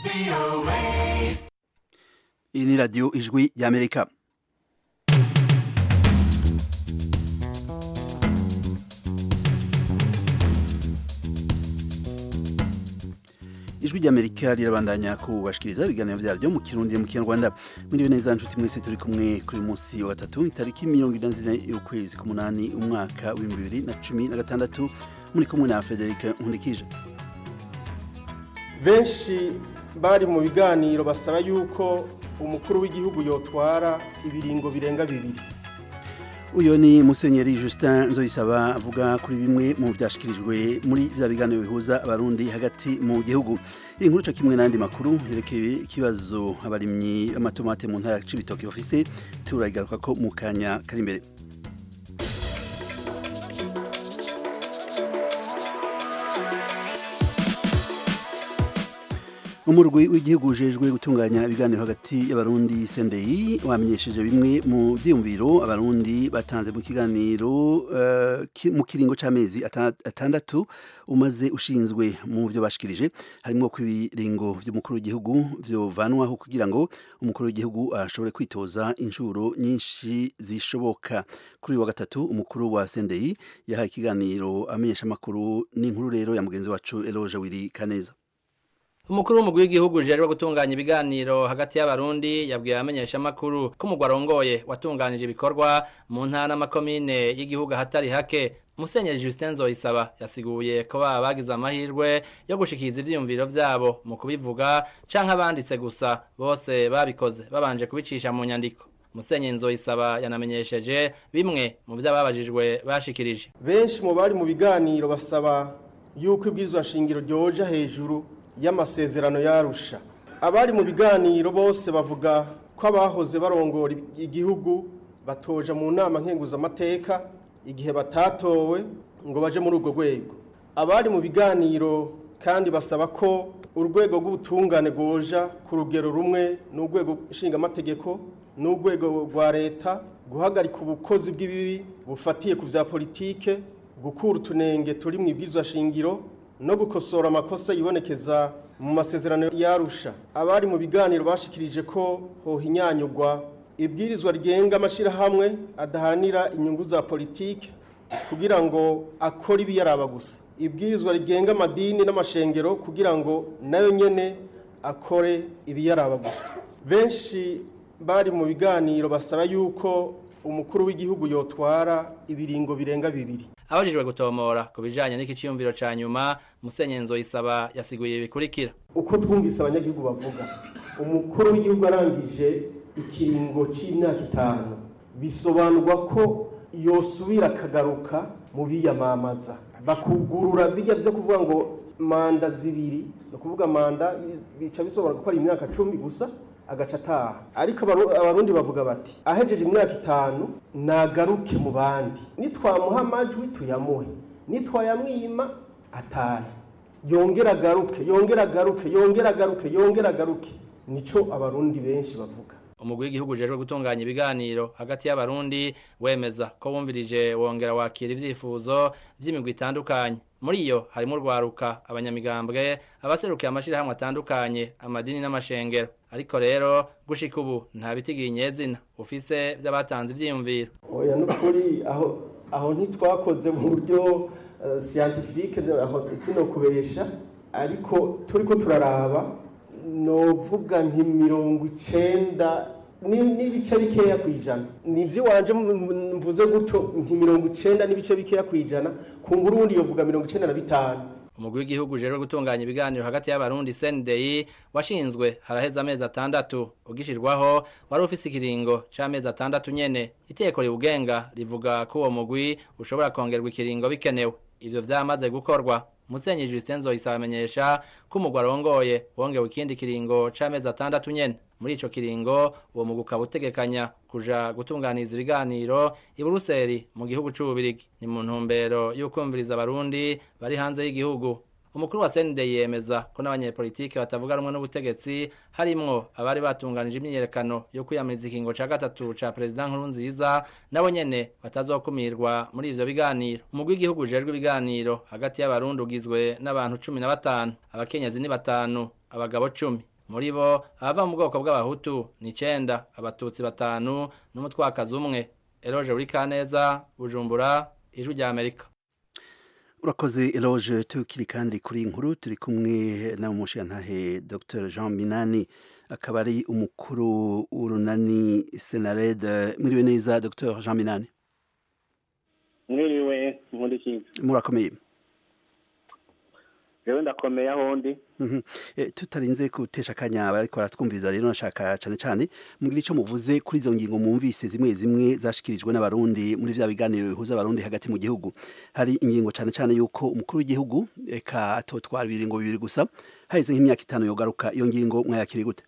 iyi ni radiyo ijwi ry'amerika ijwi ry'amerika rirabandanya kubashikiriza ibiganiro byaryo mu kirundi mu kinyarwanda muriwe neza nshuti mwese turi kumwe kuri munsi wa gatatu itariki mirongo ine zine y'ukwezi k'umunani umwaka w'ibihumbi bibiri na cumi na gatandatu muri kumwe na federike nkundikije benshi bari mu biganiro basaba yuko umukuru w'igihugu yotwara ibiringo birenga bibiri uyu ni musenyeri Justin nzoyisaba avuga kuri bimwe mu byashyikirijwe muri bya biganiro bihuza abarundi hagati mu gihugu iyi nkuru cyo kimwe n'andi makuru yerekeye ikibazo abarimyi b'amatomate mu ntara ya cibitoki bafise turagaruka ko mu kanya kari imbere umurwi w'igihugu ujejwe gutunganya ibiganiro hagati y'abarundi sendeyi wamenyesheje bimwe mu byiyumviro abarundi batanze mu kiganiro uh, ki, mu kiringo c'amezi atandatu umaze ushinzwe mu byo bashikirije harimo ko ibiringo by'umukuru w'igihugu vyovanwaho kugira ngo umukuru w'igihugu ashobore kwitoza inshuro nyinshi zishoboka kuri wa gatatu umukuru wa sendeyi yahaye ikiganiro amenyesha amakuru n'inkuru rero ya mugenzi wacu Eloge Wiri Kaneza umukuru w'umugwi w'igihugu ujejwe gutunganya ibiganiro hagati y'abarundi yabwiye abamenyesha amakuru ko umugwa arongoye watunganije ibikorwa mu ntara n'amakomine y'igihugu ahatari hake musenyeri Justin Nzoyisaba yasiguye ko baba bagize amahirwe yo gushikiriza ivyiyumviro vyabo mu kubivuga canke abanditse gusa bose babikoze babanje kubicisha mu nyandiko musenyeri Nzoyisaba yanamenyesheje bimwe mu vy'ababajijwe bashikirije benshi mu bari mu biganiro basaba yuko ibwirizwa shingiro ryoja hejuru y'amasezerano yarusha abari mu biganiro bose bavuga ko abahoze barongora igihugu batoja mu nama nkenguzamateka igihe batatowe ngo baje muri urwo rwego abari mu biganiro kandi basaba ko urwego rw'ubutungane rwoja ku rugero rumwe n'urwego nshingamategeko n'urwego rwa leta guhagarika ubukozi bw'ibibi bufatiye ku bya politike gukura utunenge turi mu ibwirizwa shingiro no gukosora amakosa yibonekeza mu masezerano yarusha abari mu biganiro bashikirije ko hohinyanyurwa ibwirizwa rigenga amashyirahamwe adahanira inyungu za politiki kugira ngo akore ibiyaraba gusa ibwirizwa rigenga amadini n'amashengero kugira ngo nayo nyene akore ibiyaraba gusa benshi bari mu biganiro basaba yuko umukuru w'igihugu yotwara ibiringo birenga bibiri abajijwe gutomora ku bijanye n'iki ciyumviro ca nyuma musenyeri nzoyisaba yasiguye bikurikira uko twumvise abanyagihugu bavuga umukuru w'igihugu arangije ikiringo c'imyaka itanu bisobanurwa ko yosubira akagaruka mu biyamamaza bakugurura bijya vyo kuvuga ngo manda zibiri ni ukuvuga manda bica bisobanura ko ari imyaka cumi gusa agaca ataha ariko abarundi bavuga bati ahejeje imyaka itanu nagaruke mu bandi nitwamuha amajwi tuyamuhe nitwayamwima atahe yongera agaruke yongera agaruke yongera agaruke yongera agaruke nico abarundi benshi bavuga umugwi w'igihugu ujejwe gutunganya ibiganiro hagati y'abarundi wemeza ko wumvirije wongera wakira ivyifuzo vy'imigwi itandukanye muri iyo harimo urwaruka abanyamigambwe abaserukiye amashirahamwe atandukanye amadini n'amashengero ariko rero gushika ubu nta bitigiye inyezina ufise vy'abatanze ivyiyumviro oya nukuri aho aho ntitwakoze mu buryo uh, scientifique aho sinokubesha ariko turiko turaraba novuga nti mirongo icenda n'ibice bikeya ku ijana nivyo wanje mvuze gutyo nti mirongo icenda n'ibice bikeya ku ijana kumbura uwundi yovuga mirongo icenda na bitanu umugwi w'igihugu ujejwe gutunganya ibiganiro hagati y'abarundi CNDI washinzwe haraheze amezi atandatu ugishirwaho wari ufise ikiringo c'amezi atandatu nyene iteko riwugenga rivuga ko uwo mugwi ushobora kongerwa ikiringo bikenewe ivyo vyamaze gukorwa Musenyi Justin Zoyisaba amenyesha ko umugwa arongoye wongewe ikindi kiringo c'amezi atandatu nyene muri ico kiringo uwo mugwi ukaba utegekanya kuja gutunganiza ibiganiro i Buruseli mu gihugu c'Ububirigi ni mu ntumbero y'ukumviriza abarundi bari hanze y'igihugu umukuru wa CND yemeza ko n'abanyepolitike batavuga rumwe n'ubutegetsi harimwo abari batunganije imyiyerekano yo kwiyamiriza ikingo ca gatatu ca president Nkurunziza nabo nyene batazokumirwa muri ivyo biganiro umugwi w'igihugu ujejwe ibiganiro hagati y'abarundi ugizwe n'abantu cumi na batanu abakenyezi ni batanu abagabo cumi muri bo abava mu bwoko bw'abahutu ni icenda abatutsi batanu n'umutwakazi umwe eroje uri kaneza bujumbura ijwi rya amerika urakoze eloge tukiri kandi kuri iyi nkuru turi kumwe na mushiyantahe dr jean minani akaba ari umukuru w'urunani senarede mwiriwe neza dr jean minani mwiriwe nkurikiye murakomeye rero ndakomeye aho ndi Mhm. Eh, tutarinze gutesha akanya bariko baratwumviriza rero nashaka cane cane mugira ico muvuze kuri izo ngingo mwumvise zimwe zimwe zashikirijwe n'abarundi muri vya biganiro bihuza abarundi hagati mu gihugu hari ingingo cane cane yuko umukuru w'igihugu eka atotwara ibiringo bibiri gusa haheze nk'imyaka itanu yogaruka iyo ngingo mwayakiri gute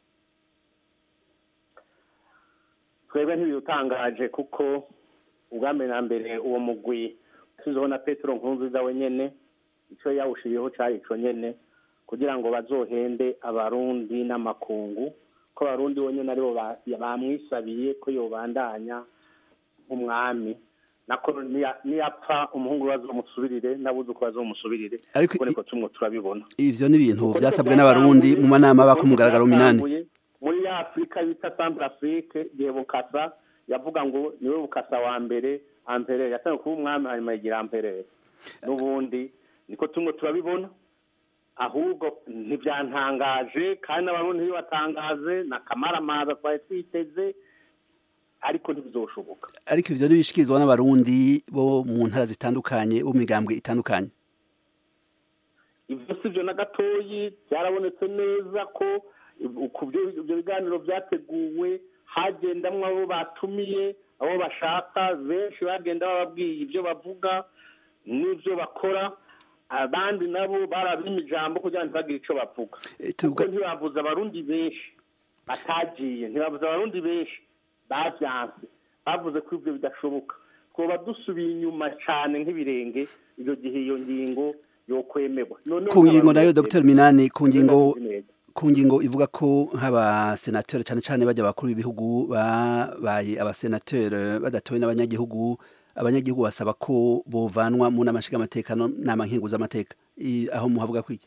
twebwe ntibidutangaje kuko ubwambere na mbere uwo mugwi tuziho na petero nkurunziza wenyene ico yawushiriyeho cari ico nyene kugira ngo bazohende abarundi n'amakungu ko abarundi bonyene aribo ba- bamwisabiye ko yobandanya nk'umwami nako niya- niyapfa umuhungu we bazomusubirire n'abuzuku bazomusubirire Ariko kuko i- niko tumwe turabibona ivyo ni ibintu Kuko vyasabwe nivyo n'abarundi vyatanguye- mu manama bako nivyo mugaragaro minani vyatanguye muri ya afurika bita centre afrique igihe bukasa yavuga ngo niwe bukasa wa mbere amperere yatangiye kuba umwami hanyuma yigira amperere n'ubundi niko tumwe turabibona ahubwo ntibyantangaje kandi n'abarundi ntibibatangaze na kamaramaza twari twiteze ariko ntibizoshoboka ariko ivyo ntibishikirizwa n'abarundi bo mu ntara zitandukanye bo mu migambwe itandukanye ibyo si byo na gatoyi byarabonetse neza ko ku byo ibyo biganiro byateguwe hagendamwo abo batumiye abo bashaka benshi bagenda bababwiye ibyo bavuga n'ibyo bakora abandi nabo barabima ijambo kugira ngo ntibagire icyo bavuga Eh, kuko tuvuga- ntibavuze abarundi benshi batagiye ntibavuze abarundi benshi bavyanse bavuze ko ibyo bidashoboka twoba dusubiye inyuma cyane nk'ibirenge icyo gihe iyo ngingo yokwemerwa Noneho ku ngingo nayo nk'abarundi dr minani ku ngingo babizi neza. ku ngingo ivuga ko nk'abasenateri cyane cyane bajya abakuru b'ibihugu babaye abasenateri badatowe n'abanyagihugu abanyagihugu basaba ko bovanwa mu nama nshingamateka no nama nkenguzamateka I- aho muhavuga kwiki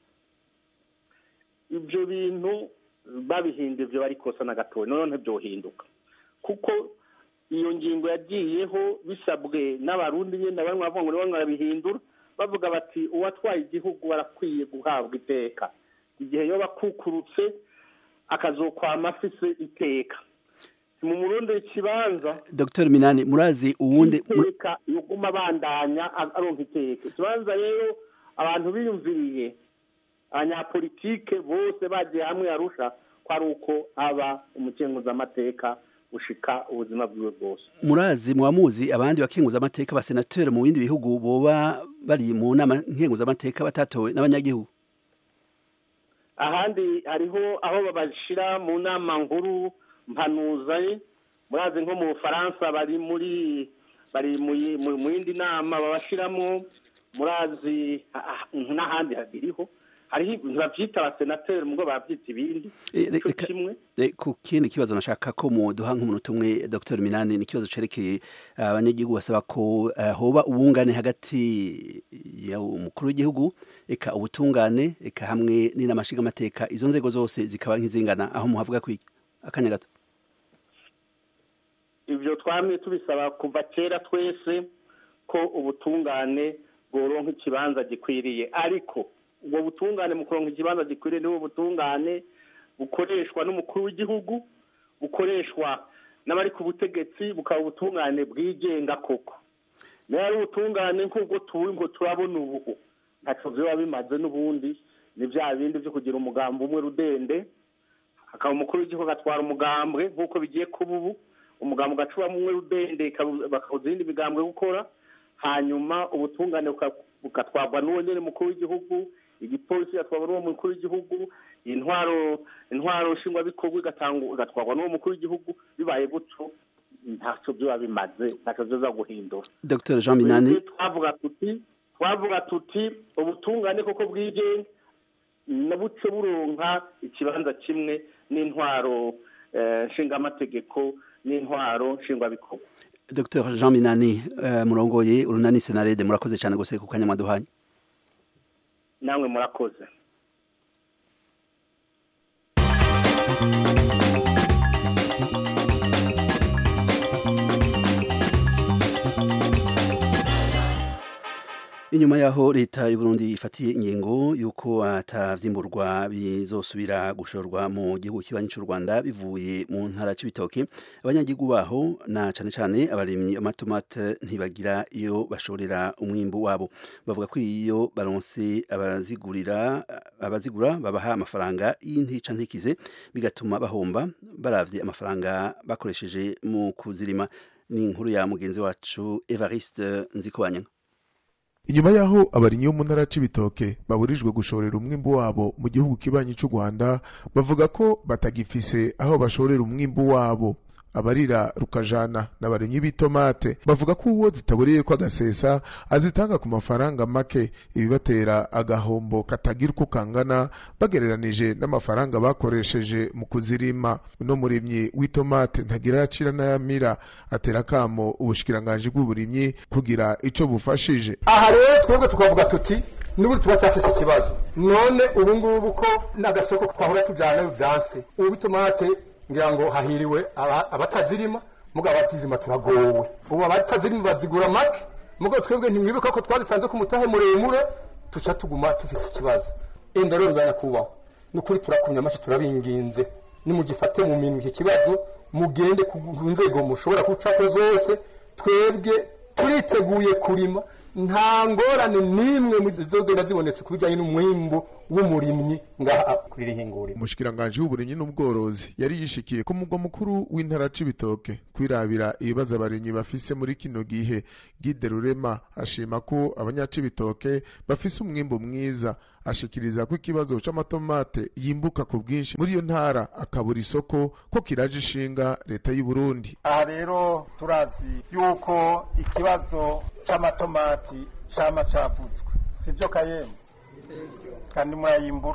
ibyo bintu babihinda ibyo bari kosa na gatoya noneho ntibyohinduka kuko iyo ngingo yagiyeho bisabwe n'abarundi nyine bamwe bavuga ngo bamwe barabihindura bavuga bati uwatwaye igihugu arakwiye guhabwa iteka igihe yoba akukurutse akazokwama afise iteka mu murundi ikibanza dr minani murazi uwundi mu- iteka yoguma abandanya a- aronka iteka ikibanza rero abantu biyumviriye abanyapolitike bose bagiye hamwe arusha ko ari uko aba umukenguzamateka ushika ubuzima bwiwe bwose murazi muba muzi abandi bakenguza amateka abasenateri mu bindi bihugu boba bari mu nama nkenguzamateka batatowe n'abanyagihugu ahandi hariho aho babashira mu nama nkuru mpanuza murazi nko mu bufaransa bari muri bari mu yi- mu- mu yindi nama babashiramo murazi ah, ah, n'ahandi habiriho hariho ntibavyita abasenateri mubwo bavyita ibindi Eh, ico reka- kimwe Eh, ku kindi kibazo nashaka ko muduha nk'umunota umwe dr minani ni ikibazo cerekeye eh, abanyagihugu basaba ko eh, hoba ubungane hagati ya umukuru w'igihugu eka ubutungane eka hamwe n'inama nshingamateka izo nzego zose zikaba nk'izingana aho muhavuga kwiki akanya gato ivyo twamye tubisaba kuva kera twese ko ubutungane bworonka ikibanza gikwiriye ariko ubwo butungane mu kuronka ikibanza gikwiriye nibo butungane bukoreshwa n'umukuru w'igihugu bukoreshwa n'abari ku butegetsi bukaba ubutungane bwigenga koko nayo ari ubutungane nk'ubwo turi ngo turabona ubu ntaco vyoba bimaze n'ubundi ni vya bindi vyo kugira umugambi umwe rudende hakaba umukuru w'igihugu agatwara umugambwe nk'uko bigiye kuba ubu umugambi ugacubamo umwe rudende ikabu- bakabuza iyindi migambwe gukora hanyuma ubutungane buka- bugatwarwa n'uwo nyene mukuru w'igihugu igipolisi gatwarwa n'uwo mukuru w'igihugu intwaro intwaro nshingwabikorwa igatangwa- igatwarwa n'uwo mukuru w'igihugu bibaye gutyo ntaco vyoba bimaze ntaco vyoza guhindura dr jean minani Twebwe twavuga tuti twavuga tuti ubutungane koko bwigenga nabuce buronka ikibanza kimwe n'intwaro eh, nshingamategeko n'intwaro nshingwabikorwa dr jean minani eh, murongoye urunani senarede murakoze cyane gose ku kanya mwaduhaye namwe murakoze inyuma yaho leta y'u Burundi ifatiye ingingo yuko atavyimburwa bizosubira gushorwa mu gihugu kibanyi cy'u Rwanda bivuye mu ntara c'ibitoke abanyagihugu baho na cane cane abarimyi amatomate ntibagira iyo bashorera umwimbu wabo bavuga ko iyo baronse abazigurira abazigura babaha amafaranga y'intica ntikize bigatuma bahomba baravye amafaranga bakoresheje mu kuzirima ni inkuru ya mugenzi wacu Evariste Nzikobanya inyuma yaho abarimyi bo mu ntara c'ibitoke baburijwe gushorera umwimbu wabo mu gihugu kibanyi c'u rwanda bavuga ko batagifise aho bashorera umwimbu wabo abarira rukajana n'abarimyi b'itomate bavuga ko uwo zitaburiye ko agasesa azitanga ku mafaranga make ibibatera agahombo katagira uko kangana bagereranije n'amafaranga bakoresheje mu kuzirima uno murimyi w'itomate ntagira acira n'ayamira atera akamo ubushikiranganji bw'uburimyi kugira ico bufashije aha rero twebwe tukavuga tuti n'ubu tuba cyafise ikibazo none ubu ngubu ko n'agasoko twahora tujyanayo byanse ubu itomate ngira ngo hahiriwe abatazirima mugabo abatazirima turagowe ubu abatazirima bazigura make mugabo twebwe ntimwibuka ko twazitanze ku mutahe muremure tuca tuguma tufise ikibazo enda rero bibaye kubaho ni ukuri turakumya amashi turabinginze nimugifate mu minwe iki kibazo mugende ku nzego mushobora gucako zose twebwe turiteguye kurima nta ngorane n'imwe zizogenda zibonetse ku bijyanye n'umwimbu w'umurimyi ngaha kuri iri hinguriro umushikiranganji w'uburimyi n'ubworozi yari yishikiye ku mugwa mukuru w'intara c'ibitoke kwirabira ibibazo abarimyi bafise muri kino gihe gide rurema ashima ko abanyacibitoke bafise umwimbu mwiza ashikiriza ko ikibazo c'amatomate yimbuka ku bwinshi muri iyo ntara akabura isoko ko kiraje ishinga leta y'u Burundi aha rero turazi yuko ikibazo c'amatomati cama cavuzwe sivyo kayemwe kandi murayimbura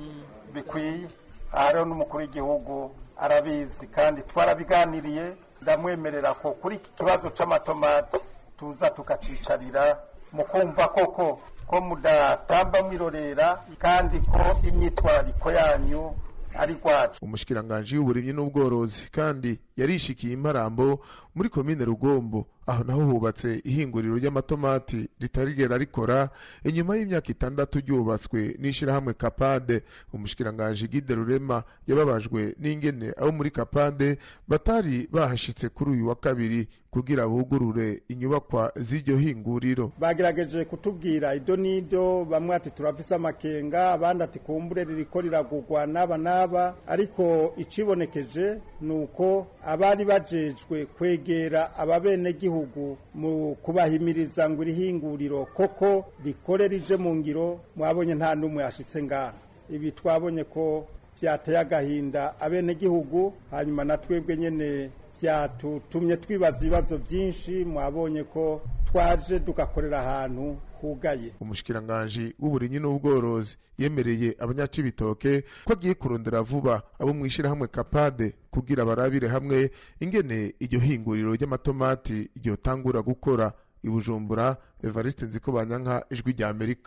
bikwiye aha rero n'umukuru w'igihugu arabizi kandi twarabiganiriye ndamwemerera ko kuri iki kibazo c'amatomati tuza tukacicarira mu kumva koko ko mudatamba mwirorera kandi ko imyitwarariko yanyu ari rwacu umushikiranganji w'uburimyi n'ubworozi kandi yarishikiye imparambo muri komine rugombo aho naho hubatse ihinguriro ry'amatomati ritarigera rikora inyuma y'imyaka itandatu ryubatswe n'ishirahamwe kapade umushikiranganji gide rurema yababajwe n'ingene abo muri kapade batari bahashitse kuri uyu wa kabiri kugira bugurure inyubakwa z'iryo hinguriro bagerageje kutubwira ido n'ido bamwe ati turafise amakenga abandi ati kumbure ririko riragurwa n'aba n'aba ariko icibonekeje ni uko abari bajejwe kwegera ababenegihugu mu kubahimiriza ngo iri hinguriro koko rikore rije mu ngiro mwabonye nta n'umwe yashitse ngaha ibi twabonye ko byateye agahinda abenegihugu hanyuma na twebwe nyene byatutumye twibaza ibibazo byinshi mwabonye ko twaje tugakorera ahantu hugaye umushikiranganji w'uburimyi n'ubworozi yemereye abanyacibitoke ko agiye kurondera vuba abo mu ishirahamwe kapade kugira barabire hamwe ingene iryo hinguriro ry'amatomati ryotangura gukora i bujumbura evariste nzikobanyanka ijwi rya amerika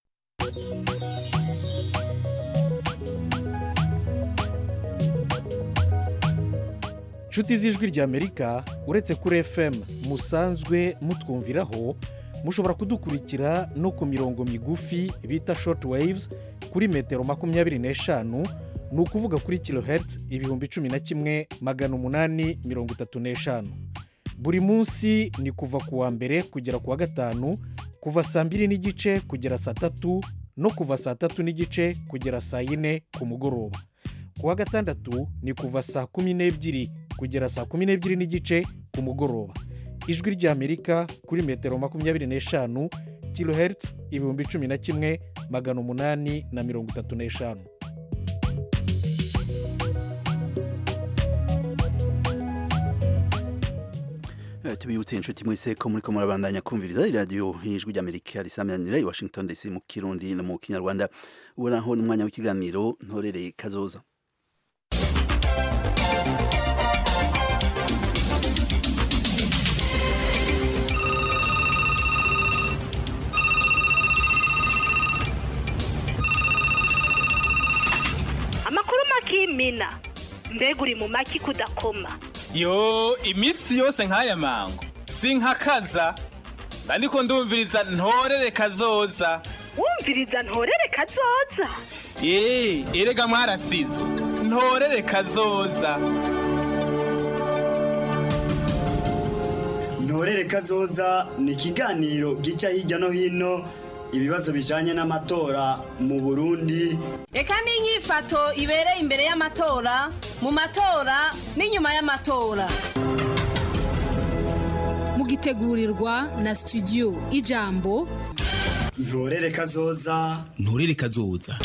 inshuti z'ijwi ry'amerika uretse kuri fm musanzwe mutwumviraho mushobora kudukurikira no ku mirongo migufi bita short waves kuri metero makumyabiri n'eshanu ni ukuvuga kuri kilohertz ibihumbi cumi na kimwe magana umunani mirongo itatu n'eshanu buri munsi ni kuva ku wa mbere kugera ku wa gatanu kuva saa mbiri n'igice kugera saa tatu no kuva saa tatu n'igice kugera saa yine ku mugoroba ku wa gatandatu ni kuva saa kumi n'ebyiri kugera saa kumi n'ebyiri n'igice ku mugoroba ijwi ry'amerika kuri metero makumyabiri n'eshanu kilohertz ibihumbi cumi na kimwe magana umunani na mirongo itatu n'eshanu tubibutse inshuti mwese ko muri ko murabandanya kumviriza iradiyo y'ijwi ry'amerika risamanira i washington dc mu kirundi no mu kinyarwanda ubu naho ni umwanya w'ikiganiro ntorereye kazoza amakuru makimina mbega uri mu maki kudakoma yo iminsi yose nk'aya mango sinkakaza ndiko ndumviriza ntorere kazoza wumviriza ntorere kazoza ee erega mwarasizo ntorere kazoza ntorere kazoza ni ikiganiro gica hirya no hino ibibazo bijanye n'amatora mu burundi reka n'inyifato ibereye imbere y'amatora mu matora n'inyuma y'amatora mugitegurirwa na studio ijambo ntorere kazoza ntorere kazoza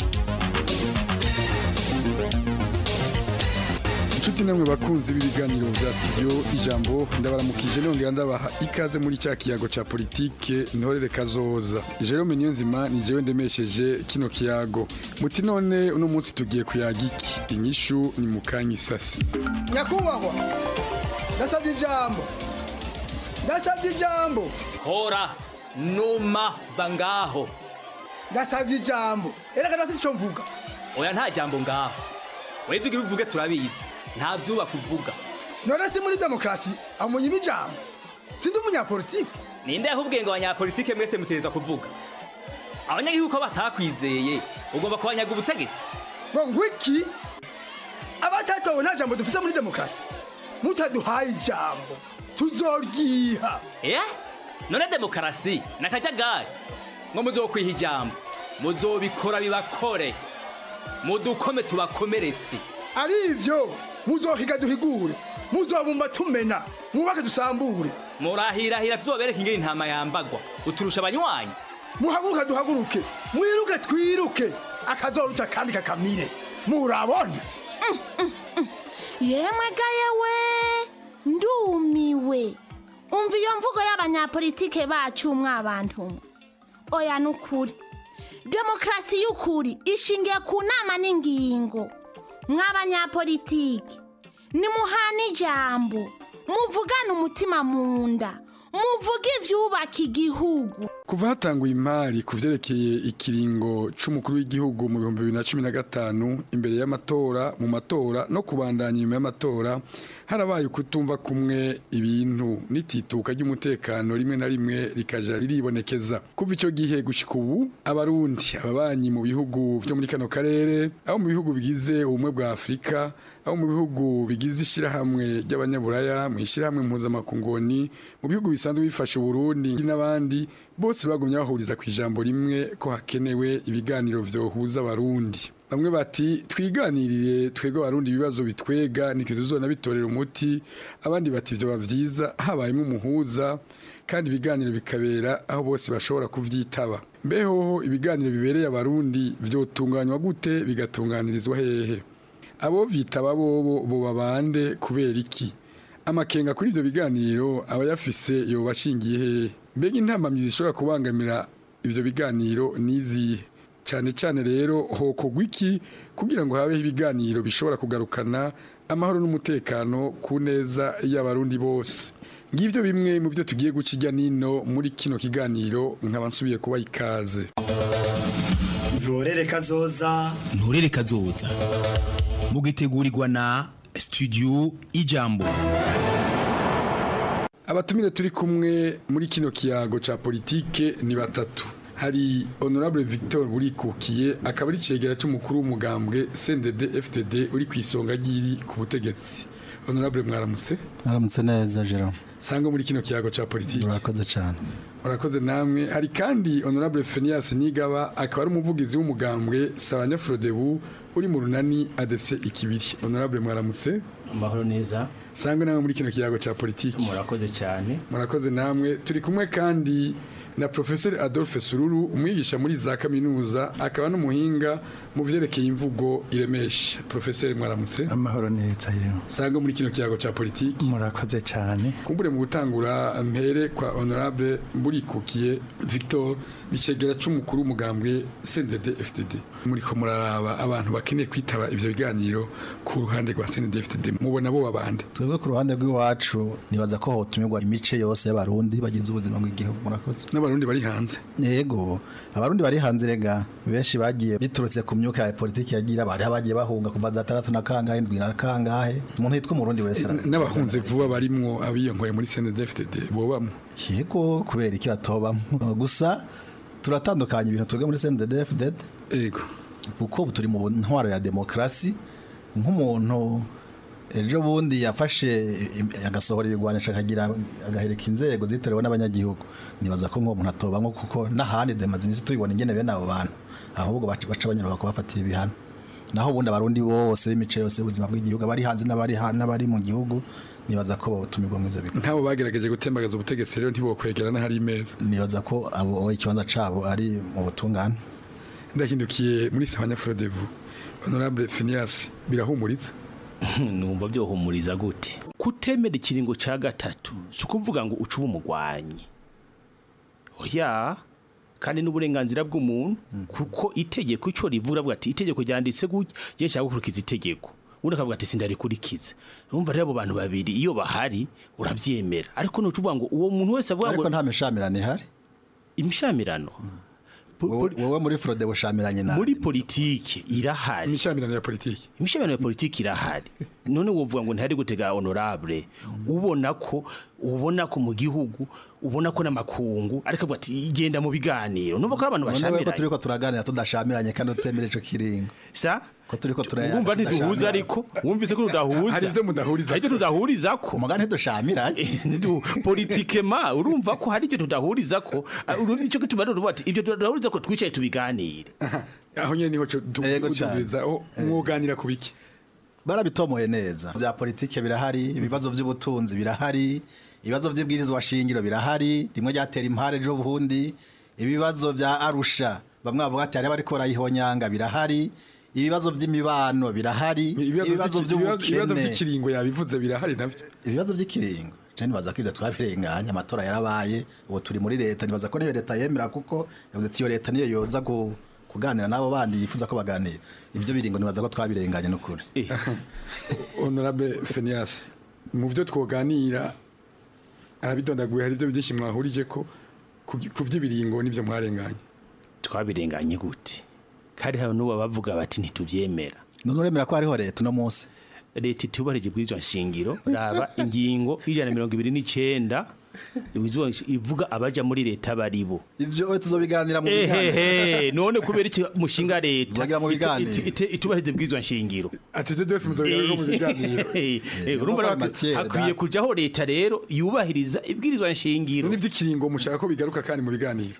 inshuti namwe bakunzi b'ibiganiro bya studio ijambo ndabaramukije nongera ndabaha ikaze muri cya kiyago cya politike ntorere kazoza jerome niyonzima ni jewe ndemesheje kino kiyago muti none uno munsi tugiye kuyaga iki inyishu ni mukanya isasi nyakubahwa ndasabye ijambo ndasabye ijambo hora numa bangaho ndasabye ijambo erega ndafite icyo mvuga oya nta jambo ngaho weze ugira uvuge turabizi nta byubaka uvuga none si muri demokarasi amunyima ijambo sindi umunyapolitike ninde yahubwiye ngo abanyapolitike mwese mutereza kuvuga abanyagihugu ko batakwizeye ugomba kubanyaga ubutegetsi ngo ngwiki abatatowe nta jambo dufise muri demokarasi mutaduhaye ijambo tuzoryiha eh none demokarasi nakajagari ngo muzokwiha ijambo muzobikora bibakore mudukome tubakomeretse ari ibyo muzohiga duhigure muzobumba tumena mwubake dusambure murahirahira tuzobereka ingene intama yambagwa uturusha abanywanyi muhaguruke duhaguruke mwiruke twiruke akazoruta kandi kakamire murabona yemwe ga yewe ndumiwe umva iyo mvugo y'abanyapolitike bacu mwabantu oya ni ukuri demokarasi y'ukuri ishingiye ku nama n'ingingo mw'abanyapolitike nimuhana ijambo muvugane umutima mu nda muvuge ibyubaka igihugu kuva hatanguye imari ku vyerekeye ikiringo c'umukuru w'igihugu mu bihumbi bibiri na cumi na gatanu imbere y'amatora mu matora no kubandanya inyuma y'amatora harabaye ukutumva kumwe ibintu n'itituka ry'umutekano rimwe na rimwe rikaja riribonekeza kuva ico gihe gushika ubu abarundi ababanyi mu bihugu vyo muri kano karere abo mu bihugu bigize ubumwe bwa afurika abo mu bihugu bigize ishirahamwe ry'abanyaburaya mu ishirahamwe mpuzamakungoni mu bihugu bisanzwe bifasha uburundi n'abandi bose bagumye bahuriza ku ijambo rimwe ko hakenewe ibiganiro vyohuza abarundi bamwe bati twiganirire twebwe abarundi ibibazo bitwega nitwe tuzona bitorera umuti abandi bati vyoba vyiza habayemo umuhuza kandi ibiganiro bikabera aho bose bashobora kuvyitaba mbeho ibiganiro bibereye abarundi vyotunganywa gute bigatunganirizwa hehe abo vyitaba bobo boba bande kubera iki amakenga kuri ivyo biganiro abayafise yoba ashingiye hehe mbega intamamyi zishobora kubangamira ivyo biganiro nizihe cyane cyane rero hokogwa iki kugira ngo habeho ibiganiro bishobora kugarukana amahoro n'umutekano ku neza y'abarundi bose ngivyo bimwe mu byo tugiye guca ijya nino muri kino kiganiro nkaba nsubiye kuba ikaze ntorere kazoza ntorere kazoza mugitegurirwa na studio ijambo abatumire turi kumwe muri kino kiyago ca politike ni batatu hari honorable victor burikukiye akaba ari cegera cy'umukuru w'umugambwe CNDD FDD uri ku isonga ry'iri ku butegetsi honorable mwaramutse mwaramutse neza Jerome sanga muri kino kiyago ca politike urakoze cyane urakoze namwe hari kandi honorable Phineas Nigaba akaba ari umuvugizi w'umugambwe Sabanya Frodebu uri mu runani ADC ikibiri honorable mwaramutse amahoro neza sangwe namwe muri kino kiyago ca politike murakoze cyane murakoze namwe turi kumwe kandi na Professor Adolphe Sururu umwigisha muri za kaminuza akaba n'umuhinga mu vyerekeye imvugo iremesha Professor mwaramutse amahoro neza yewe sanga muri kino kiyago ca politiki murakoze cyane kumbure mu gutangura mpere kwa honorable Mburikukiye Victor bicegera c'umukuru w'umugambwe CNDD FDD muri ko muraraba abantu bakeneye kwitaba ivyo biganiro ku ruhande rwa CNDD FDD mubona bo babande twebwe ku ruhande rw'iwacu nibaza ko hotumirwa imice yose y'abarundi bagize ubuzima bw'igihugu murakoze n'abarundi n'abarundi bari hanze yego abarundi bari hanze rega benshi bagiye biturutse ku myuka ya politiki yagira bari bagiye bahunga kuva za tandatu na kangahe indwi na kangahe umuntu yitwa umurundi wese arabizi. n'abahunze vuba barimwo abiyonkoye muri CNDD-FDD bobamwo yego kubera iki batobamo gusa turatandukanya ibintu twebwe muri CNDD-FDD yego kuko ubu turi mu ntwaro ya demokarasi nk'umuntu ejo bundi yafashe im- agasohora ibigwanisha akagira agahereka inzego zitorewe n'abanyagihugu nibaza ko nk'uwo muntu atobamwo kuko n'ahandi demaze iminsi tubibona ingene bene abo bantu ahubwo baca baca banyura kubafatira ibihano naho ubundi abarundi bose b'imice yose y'ubuzima bw'igihugu abari hanze n'abari ha- n'abari mu gihugu nibaza ko botumirwa mu ivyo bigo nk'abo bagerageje gutembagaza ubutegetsi rero ntibokwegera n'ahari imeza nibaza ko abo ikibanza cabo ari mu butungane ndahindukiye muri sawanya frodebu honorable Phineas birahumuritse numva byohumuriza gute kutemera ikiringo ca gatatu si ukuvuga ngo ucuba umugwanyi oya kandi n'uburenganzira bw'umuntu kuko itegeko ico rivuga avuga ati itegeko ryanditse gutya je nshaka gukurikiza itegeko undi akavuga ati sindarikurikiza urumva rero abo bantu babiri iyo bahari uravyemera ariko nucuvuga ngo uwo muntu wese avuga ngo ariko nta mishamirano ihari imishamirano wowe muri frode bushamiranye nawe muri politiki irahari imishamirano ya politiki imishamirano ya politiki irahari none wovuga ngo ntihari gutega honorable ubona ko ubona ko mu gihugu ubona ko n'amakungu ariko avuga ati genda mu biganiro numva ko ari abantu none ko bashamiranye turiko turaganira tudashamiranye kandi utemera ico kiringo sa ko turiko turaya wumva ntiduhuza ariko wumvise ko tudahuza Hari ivyo mudahuriza hari ivyo tudahuriza ko umugani ntidushamiranye politikema urumva ko hari ivyo tudahuriza ko uru nico gituma rero uvuga ati ivyo tudahuriza ko twicaye tubiganire aho nyene niho dubiriza aho mwoganira ku biki barabitomoye neza bya politike birahari ibibazo by'ubutunzi birahari ibibazo by'ibwirizwa shingiro birahari rimwe ryatera impare ejo bundi ibibazo bya arusha bamwe bavuga ati hariho ariko barayihonyanga birahari ibibazo by'imibano birahari ibibazo ibibazo by'ubukene by'ikiringo yabivuze birahari navyo ibibazo by'ikiringo je nibaza ko ivyo twabirenganya amatora yarabaye ubu turi muri leta nibaza ko niyo leta yemera kuko yavuze ati iyo leta niyo yoza gu- kuganira n'abo bandi yifuza ko baganira ivyo biringo nibaza ko twabirenganye n'ukuri honorable Phineas mu byo twoganira arabidondaguye hari ibyo byinshi mwahurije ko ku ku vy'ibiringo n'ibyo mwarenganye twabirenganye gute kandi hari n'ubu bavuga bati ntitubyemera none uremera ko hariho leta uno munsi leta itubarije bw'iryo nshingiro raba ingingo y'ijana na mirongo ibiri n'icenda iwizo- ivuga abaja muri leta baribo ivyo tuzobiganira mu biganiro ehehe none kubera iki mushinga leta Tuzogira mu ite- biganiro. ite- ite- itubahirize bw'iryo nshingiro ati ibyo byose muzobiganira mu biganiro Eh, urumva rero Matière, hakwiye kujaho leta rero yubahiriza ibwirizwa nshingiro none ivy'ikiringo mushaka ko bigaruka kandi mu biganiro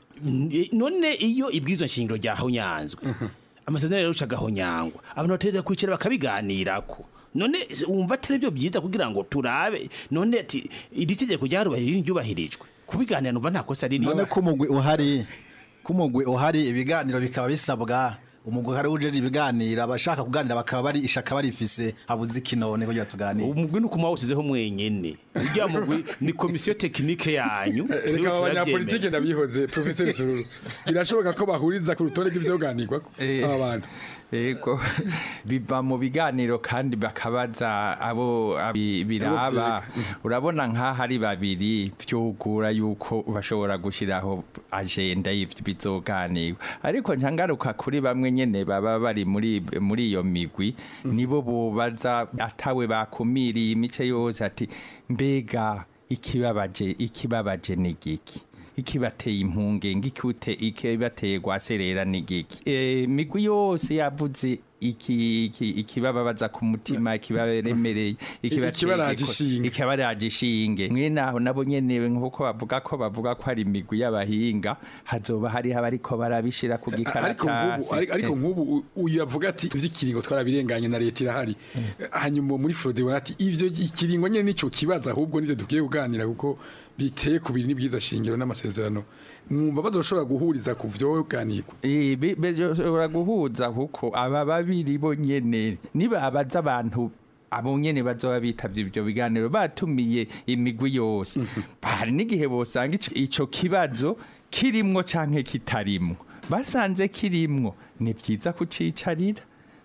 none iyo ibwirizwa nshingiro ryahonyanzwe amasezerano rero ucagahonyangwa abantu bategereza kwicara bakabiganirako none se wumva atari byo byiza kugira ngo turabe none ati iri tegeko ryarubahirije ryubahirijwe kubiganira numva nta kosa rinini none ko umugwi uhari ko umugwi uhari ibiganiro bikaba bisabwa umugwi uhari ujeje ibiganiro abashaka kuganira bakaba bari ishaka barifise habuze iki none kugira tuganire umugwi ni ukuma wawusizeho mwenyene urya mugwi ni komisiyo tekinike yanyu reka aba banyapolitike ndabihoze professeur Sururu birashoboka ko bahuriza ku rutonde rw'ivyoganirwako aba bantu Ego biva mu biganiro kandi bakabaza abo abi- biraba urabona nk'aho ari babiri vyugura yuko bashobora gushiraho agenda y'ivyo bizoganirwa ariko ntangaruka kuri bamwe nyene baba bari muri muri iyo migwi nibo bobaza atawe bakumiriye imice yose ati mbega ikibabaje ikibabaje ni giki ikibateye impungenge ikute ikibateye gwaserera ni giki e, migwi yose yavuze iki iki ikibababaza ku mutima ikibaremereye Ikibaraje ishinge. ikibaraje ishinge mwene aho nabo nyene nkuko bavuga ko bavuga ko ari imigwi y'abahinga hazoba hariho abariko barabishira ku ariko nk'ubu gikaratasi ariko- ariko nk'ubu u- uyu yavuga ati ivy'ikiringo twarabirenganye na leta irahari hanyuma muri Frode bona ati ivyo ikiringo nyene nico kibazo ahubwo nivyo dukwiye kuganira kuko biteye ku bintu n'ibwirizwa shingiro n'amasezerano mwumva bazoshobora guhuriza ku vyoganirwa Eh, be- bashobora guhuza kuko aba babiri bo nyene nibabaza abantu abo nyene bazoba bitavye ivyo biganiro batumiye imigwi yose hari n'igihe bosanga ico- ico kibazo kirimwo canke kitarimwo basanze kirimwo ni vyiza kucicarira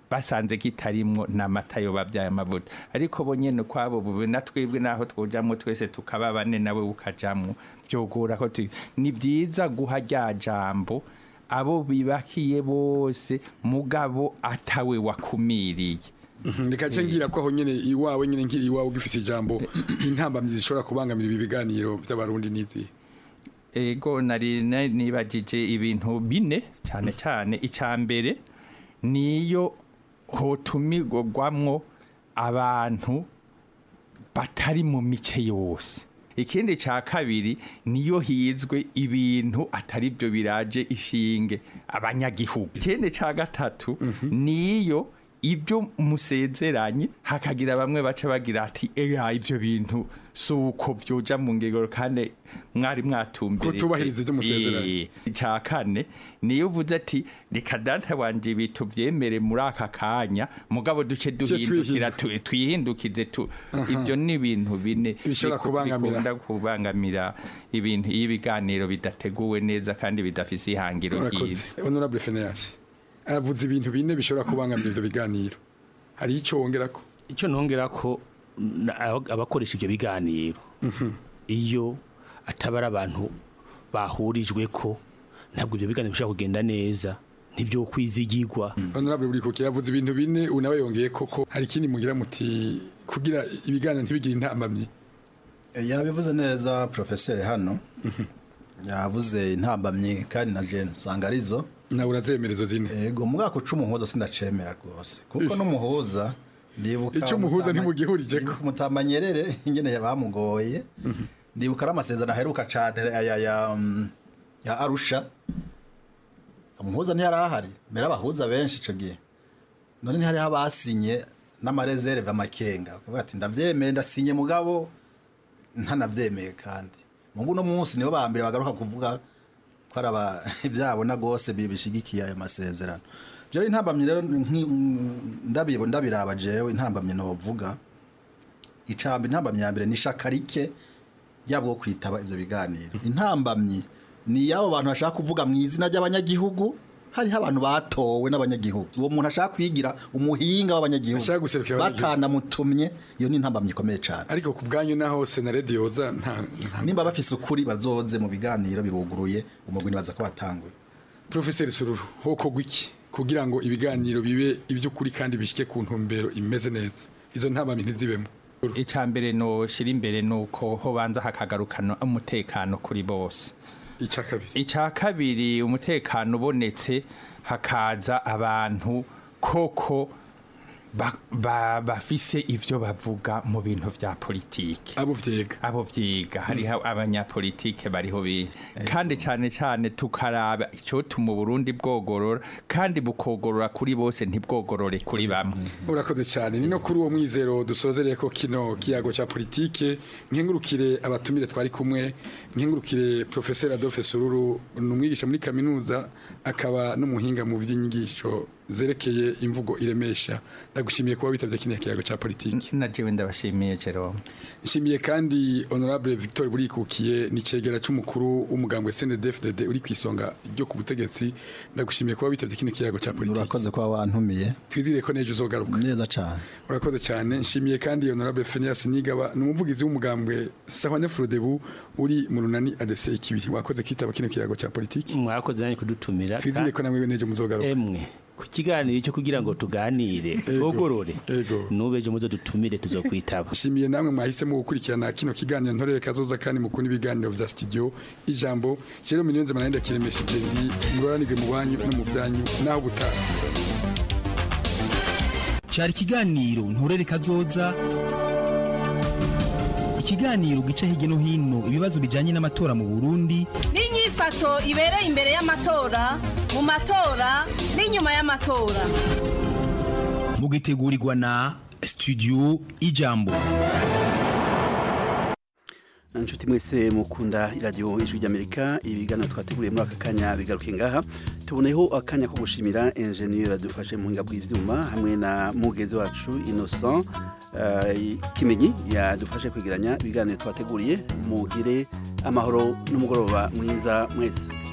basanze kitarimwo n'amata yo babyaye amavuta ariko bo nyene kwabo bube na twebwe naho twojamwo twese tukaba bane nawe ukajamwo vyogora ko tu- ni vyiza guha rya jambo abo bibakiye bose mugabo atawe wakumiriye reka nce ngira ko aho nyene iwawe nyene nkiri iwawe ugifite ijambo intambamyi zishobora kubangamira ibi biganiro by'abarundi n'izi ego nari na- nibagije ibintu bine cyane cyane icya mbere niyo hotumirwamwo abantu batari mu mice yose ikindi cya kabiri niyo hizwe ibintu atari byo biraje ishinge abanyagihugu ikindi cya gatatu niyo ibyo musezeranye hakagira bamwe baca bagira ati eya ibyo bintu si uko byoja mu ngegero kandi mwari mwatumbere Kutubahiriza ibyo musezeranye. icya kane niyo uvuze ati reka data wanje ibi tubyemere muri aka kanya mugabo duce duhindukira tu- twihindukize tu ibyo ni ibintu bine Bishobora biku- kubangamira. bikunda kubangamira ibintu iyo ibiganiro bidateguwe neza kandi bidafise ihangiro ryiza urakoze honorable Phineas avuze ibintu bine bishobora kubangamira ivyo biganiro hari icyo wongera ko icyo nongera ko na- aba- abakoresha ibyo biganiro iyo ataba ari abantu bahurijwe ko ntabwo ibyo biganiro bishobora kugenda neza ntibyo kwizigirwa honorable buri kuki yavuze ibintu bine unawe yongeye koko hari ikindi mugira muti kugira ibiganiro ntibigire intambamyi yabivuze neza profeseri hano yavuze intambamyi kandi na jene usanga arizo nawe urazemera izo zine yego mu mwaka uca umuhuza sindacemera rwose kuko n'umuhuza ndibuka Ico umuhuza Mutama- ntimugihurije ko. ndibuka mutambanyerere ingene bamugoye ndibuka ari amasezerano aheruka cane ya, ya, ya, mm, ya arusha umuhuza ntiyari ahari mbere abahuza benshi ico gihe none ntihariho abasinye n'amareserve amakenga bakavuga ati ndavyemeye ndasinye mugabo ntanavyemeye kandi mungu no munsi nibo ba mbere bagaruka kuvuga ko ari aba- ibyabona rwose bi- bishigikiye ayo masezerano jewe intambamyi rero nki- ndabibo ndabiraba jewe intambamyi novuga icambi intambamyi ya mbere ni ishaka rike ryabwo kwitaba ivyo biganiro intambamyi ni yabo bantu bashaka kuvuga mu izina ry'abanyagihugu hariho abantu batowe n'abanyagihugu uwo muntu ashaka kwigira umuhinga w'abanyagihugu Ashaka guserukira abanyagihugu. batanamutumye iyo ni intambamyi ikomeye cyane ariko ku bwanyu naho senarede yoza nta nta- nimba bafise ukuri bazoze mu biganiro biruguruye umugwi nibaza ko watanguye Professor Sururu hoko gwiki kugira ngo ibiganiro bibe ivy'ukuri kandi bishike ku ntumbero imeze neza izo ntambamyi ntizibemo icya mbere noshira imbere ni uko hobanza hakagarukana umutekano kuri bose icya kabiri icya kabiri umutekano ubonetse hakaza abantu koko ba- ba- bafise ivyo bavuga mu bintu vya politiki abo vyiga abo vyiga hariho abanyapolitike bariho benshi kandi cyane cyane tukaraba icotuma uburundi bwogorora kandi bukogorora kuri bose ntibwogorore kuri bamwe urakoze cyane ni no kuri uwo mwizero dusozereye ko kino kiyago cya politike nkengurukire abatumire twari kumwe nkengurukire professeur Adolphe Sururu ni umwigisha muri kaminuza akaba n'umuhinga mu by'inyigisho zerekeye imvugo iremesha ndagushimiye kuba witabye kino kiyago cya politike na jewe ndabashimiye Jerome nshimiye kandi honorable Victor Burikukiye ni cegera c'umukuru w'umugambwe CNDD-FDD uri kwisonga ryo ku butegetsi ndagushimiye kuba witabye kino kiyago cya politike urakoze kuba wantumiye twizire ko nejo uzogaruka neza cyane urakoze cyane nshimiye kandi honorable Phineas Nigaba ni umuvugizi w'umugambwe Sahwane Frodebu uri mu runani ADC ikibiri wakoze kitaba kino kiyago cya politike mwakoze nanjye kudutumira twizire ko namwe nejo muzogaruka emwe ku kiganiro cyo kugira ngo tuganire twogorore nubeje muzo dutumire tuzokwitaba nshimiye namwe mwahisemo gukurikirana kino kiganiro ntorere kazoza kandi mukunda ibiganiro vya studio ijambo rero minyenze manenda kiremesheje ndi muroranige mu banyu no mu vyanyu naho butaha cyari ikiganiro nturere kazoza ikiganiro gica hirya no hino ibibazo bijyanye n'amatora mu burundi n'inyifato ibereye imbere y'amatora mu matora n'inyuma y'amatora mugitegurirwa na studio ijambo inshuti mwese mukunda iradiyo ijwi ry'amerika ibiganiro twateguriye muri aka kanya bigaruke ngaha tuboneyeho akanya ko gushimira enjeniyeri yadufashe mu buhinga bw'ibyuma hamwe na mugenzi wacu innocent eh, kimenyi yadufashe kwegeranya ibiganiro twateguriye mugire amahoro n'umugoroba mwiza mwese